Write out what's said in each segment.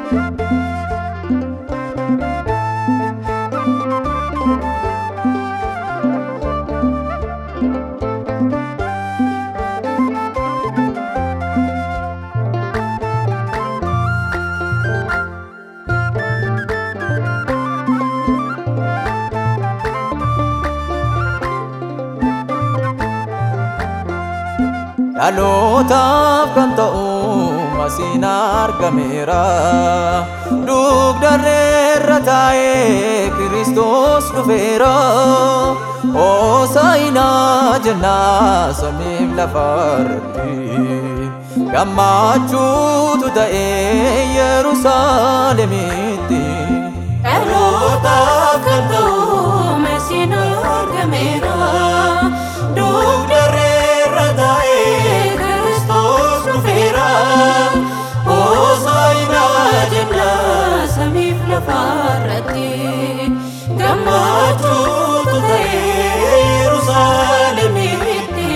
dhalootaaf kan ta'u masiin argameera dugdarreerra taa'ee kiristoos dhufeera hoosaa'inaa jennaa samiif lafarratti gammachuutu ta'ee yerusaalemitti dhalootaaf kan ta'u masiin argameera dugdarreerra taa'ee kiristoos dhufeera hoosaa'inaa jennaa samiif lafarratti gammachuutu ta'ee yerusaalemitti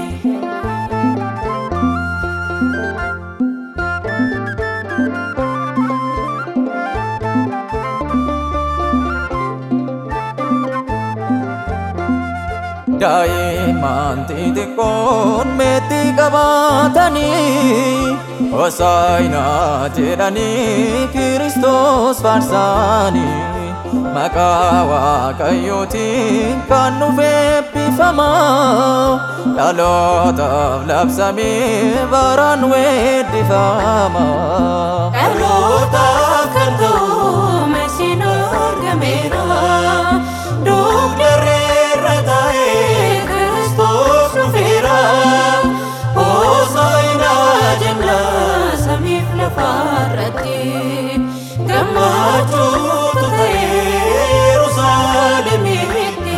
daa'imman xixiqqoon meexxii qabaatanii hosaayinaa jedhanii kiristoos faarsaanii maqaa waaqayyootiin kan nuuf eebbifama dhalootaaf labsamee baraan weeddifama. dhalootaaf kan ta'u masiin argameera dugdarreerra taa'ee kiristoos dhufeera hoosaa'inaa jennaa samiif lafarratti gammachuutu ta'ee yerusaalemitti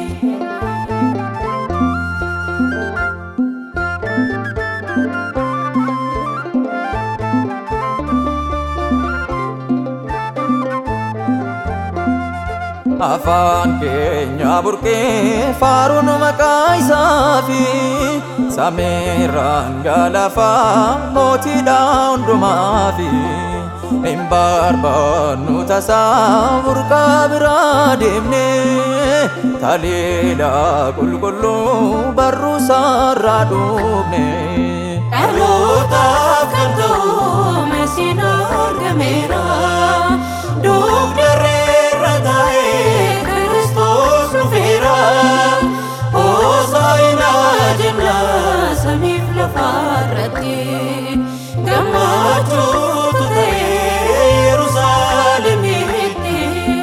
afaan keenya burqee faaruun maqaa isaa fi samiirraan galafaa mootiidha hundumaa fi hin barbaannu tasaa burqaa biraa deemne taliidha qulqulluu barruusaarraa dhufne. dhalootaaf kan ta'u masiin argameera dugdarreerra taa'ee kiristoos dhufeera hoosaa'inaa jennaa samiif lafarratti gammachuutu ta'ee yerusaalemitti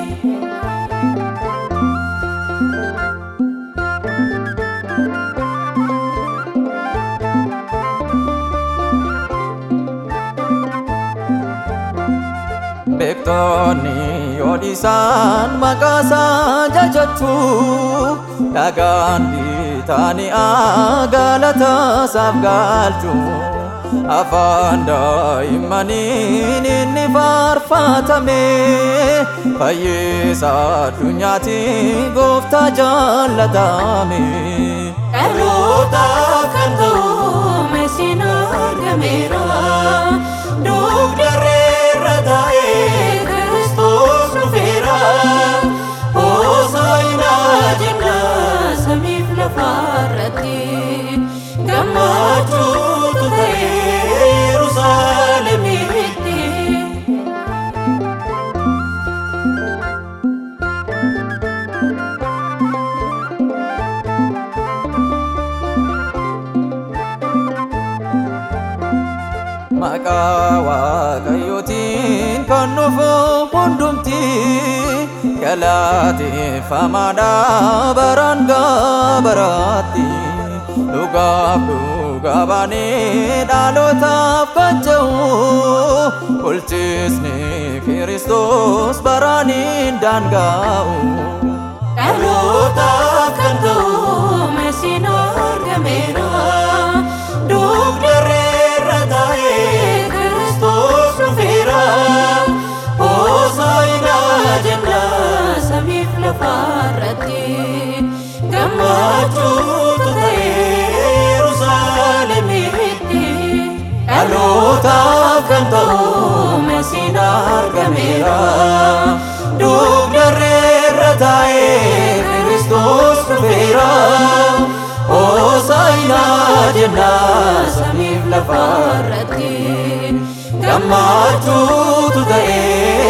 Beektoonni yoo dhiisaan maqaa isaa jajachuu dhagaan bitaani'aa galata isaaf galchu afaan daa'immaniin inni faarfatame fayyisa addunyaatti gooftaa jaallatame. dhalootaaf kan ta'u masiin argameera dugdarreerra taa'ee kiristoos dhufeera hoosaa'inaa jennaa samiif lafarratti gammachuutu ta'ee yerusaalemitti maqaa waaqayyootiin kan nufu hundumti galateeffamaadha baraan gaabaraatti dhugaaf dhugaa baanee dhalootaaf kan ta'u bulchisni kiristoos baraan hin daanga'u. dhalootaaf kan ta'u masiin argameera dugdarreerra taa'ee kiristoos dhufeera hoosaa'inaa jennaa samiif lafarratti gammachuutu ta'ee yerusaalemitti dhalootaaf kan ta'u masiin jenna samiif lafarratti gammachuutu ta'ee